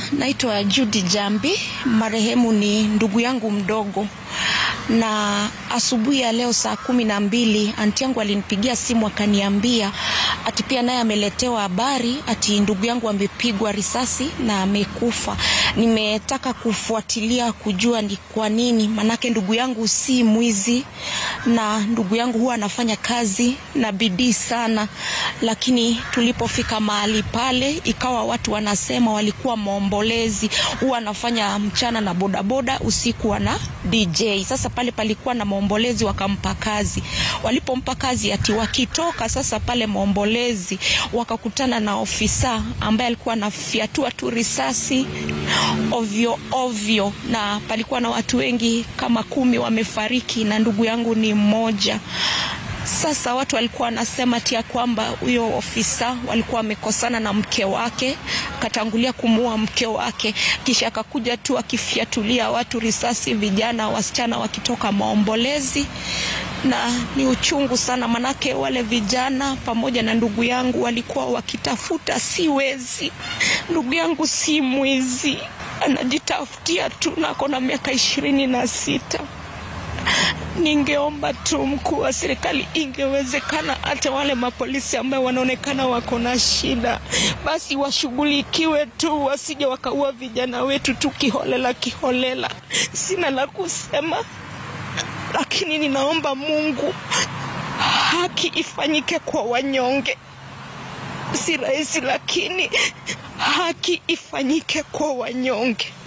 naitwa Judy Jambi. Marehemu ni ndugu yangu mdogo, na asubuhi ya leo saa kumi na mbili anti yangu alinipigia simu akaniambia ati pia naye ameletewa habari ati ndugu yangu amepigwa risasi na amekufa. Nimetaka kufuatilia kujua ni kwa nini, manake ndugu yangu si mwizi na ndugu yangu huwa anafanya kazi na bidii sana, lakini tulipofika mahali pale ikawa watu wanasema walikuwa maombolezi, huwa anafanya mchana na bodaboda, usiku ana DJ. Sasa pale palikuwa na maombolezi, wakampa kazi. Walipompa kazi, ati wakitoka sasa pale maombolezi, wakakutana na ofisa ambaye alikuwa anafyatua tu risasi ovyo ovyo, na palikuwa na watu wengi kama kumi wamefariki na ndugu yangu ni mmoja. Sasa watu walikuwa wanasema tia kwamba huyo ofisa walikuwa wamekosana na mke wake, akatangulia kumuua mke wake, kisha akakuja tu akifyatulia watu risasi, vijana wasichana wakitoka maombolezi. Na ni uchungu sana, manake wale vijana pamoja na ndugu yangu walikuwa wakitafuta, si wezi. Ndugu yangu si mwizi, anajitafutia tu na ako na miaka ishirini na sita. Ningeomba tu mkuu wa serikali, ingewezekana hata wale mapolisi ambao wanaonekana wako na shida, basi washughulikiwe tu, wasije wakaua vijana wetu tu kiholela kiholela. Sina la kusema, lakini ninaomba Mungu haki ifanyike kwa wanyonge. Si rahisi, lakini haki ifanyike kwa wanyonge.